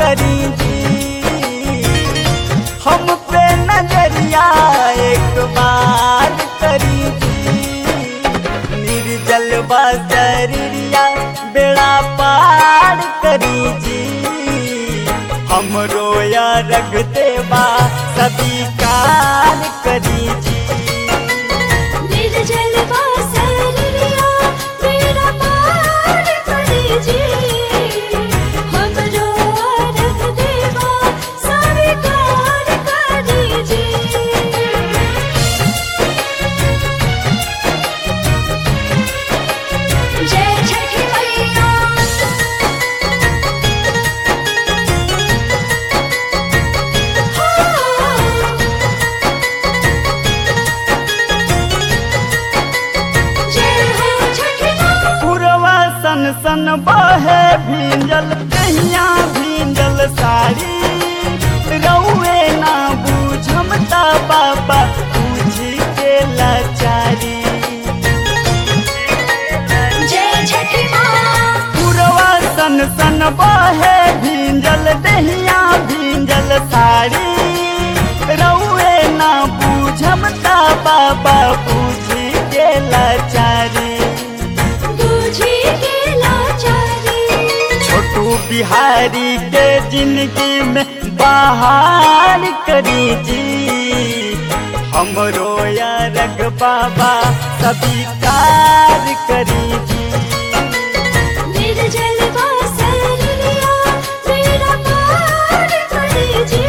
करी जी हम पे नजरिया एक बार करी जी निर्जल बसरिया बेड़ा पार करी जी हम रोया रख देवा सभी कार करी जी निर्जल वासरिया मेरा पार करे जी हमरो रख देवा स्वीकार करे जी जय छठी मैया जय हो छठी माँ पुरवा सन सन बहे भींजल कहिया भींजल साड़ी रउए ना बूझमता बाबा पूछी के लाचारी जय छठी माँ पुरवा सन सन बहे भींजल दहिया भींजल साड़ी रउए ना बूझमता बाबा पूछी के लाचारी बूझी के लाचारी छोटू बिहारी के जिंदगी में बाहर करी जी हम रोया रग बाबा सभी कार करी जी निर्जल वासरिया मेरा पार करे जी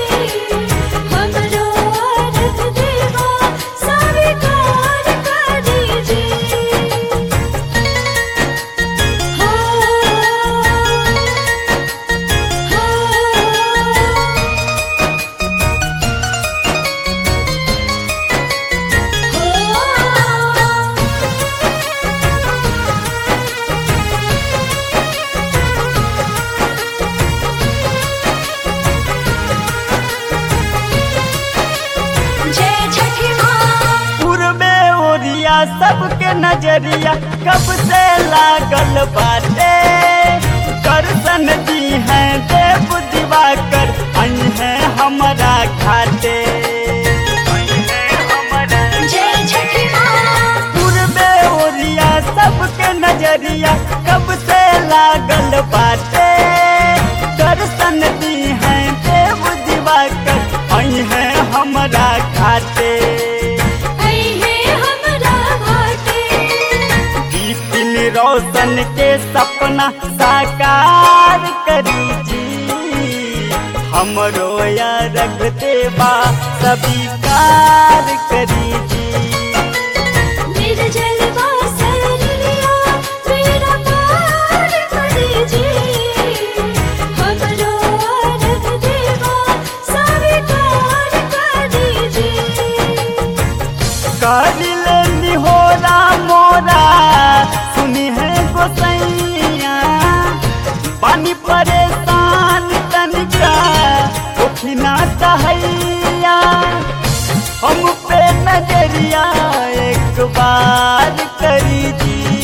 हमरो रख देवा स्वीकार करे जी हो हो जय छठी माँ पूर्वे ओरिया सबके नजरिया कब से लागल बाटे करसन दी है देव दिवाकर अन है हमारा घाटे जय छठी माँ पूर्वे ओरिया सबके नजरिया कब से लागल बाटे दर्शन दी है देव दिवाकर आई है हमारा घाटे आई है हमरा घाटे बिपिन रोशन के सपना साकार करी जी हमरो या रख देवा सभी कार करी जी निर्जल वासरिया मेरा पार करे जी हमरो रख देवा स्वीकार करे जी कारिल निहोरा मोरा सुनी है गोसैया पानी परेशान तनिका उठना कहैया हम पे नजरिया एक बार करी जी